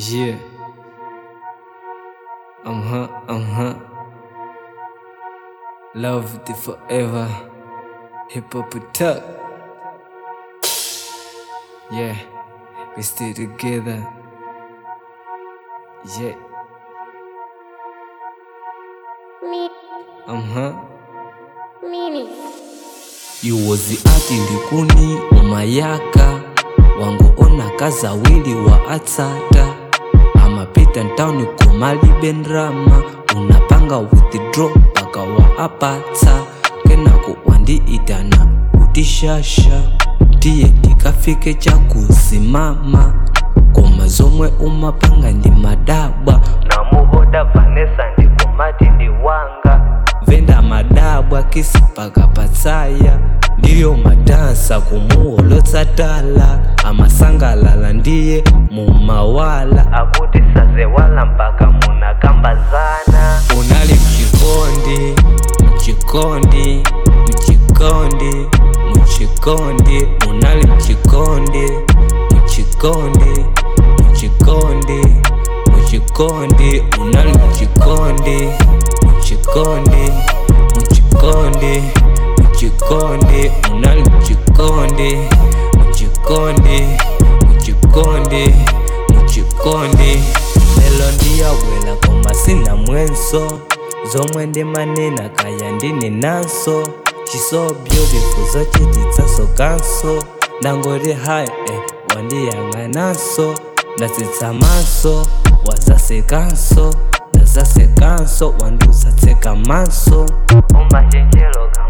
Yeah. Uh huh, uh huh. Love it forever. Hip hop attack. Yeah. We stay together. Yeah. Mi, Uh huh. mini. yuwozi ati likuni umayaka wangu ona kazawili wa atsata amapita ntawuni komalibe ndrama unapanga withdraw paka wa apatsa kenako wandiitana utishasha tiye tikafike chakusimama koma zomwe umapanga ndi madabwa namuhoda vanesa ndikomati ndi wanga venda madabwa kisi paka patsaya ndiyo madansa kumuholotsatala amasangalala ndiye mumawala akuti sazewala mpaka munakambazana unali mchikondi mchikondi mchikondi mchikondi unali mchikondi mchikondi mchikondi mchikondi unali mchikondi mchikondi mchikondi mchikondi unali mchikondi mchikondi mchikondi mchikondi lelo ndiyawela koma sina mwenso zomwe ndimanena kaya ndine naso chisobyo bifuzo chititsaso kanso ndangoti hai eh, wandiyang'ananso ndatsitsa maso wazasekanso ndazasekanso wandusatseka maso umashenjelo